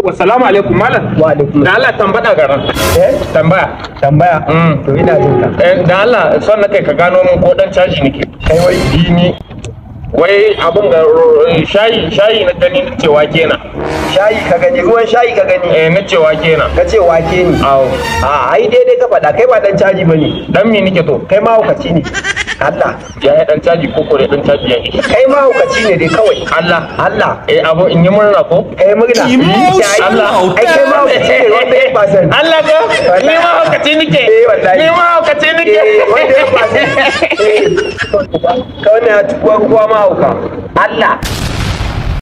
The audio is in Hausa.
Assalamu alaikum malam. Wa alaikum Da Allah tambada garan. Eh? Tambaya. Tambaya? Mm. To ina jin ka. Eh, da Allah son na kai ka gano min ko dan caji nake. Kai wai Dini. Wai abin ga shayi shayi na gani na cewa kenan. shayi ka gani ruwan shayi ka gani. Eh na cewa kenan. Ka ce wake ni. Awo. A ai daidai ka faɗa kai ba dan caji bane. Dan me nake to? Kai ma hukaci ne. Allah. Ya yi dan caji ko kore dan caji ya yi. Kai ma hukaci ne dai kawai. Allah. Allah. Eh abu in yi murna ko? Kai murna. Emotional Allah. Ai kai ma hukaci ne wanda ya fasan. Allah ka ni ma haukaci nake. Eh, wallahi. Ni ma haukaci nake. Eh, wanda ya fasan. Eh. Ka wannan ya tukuwa kuwa ma hauka. Allah.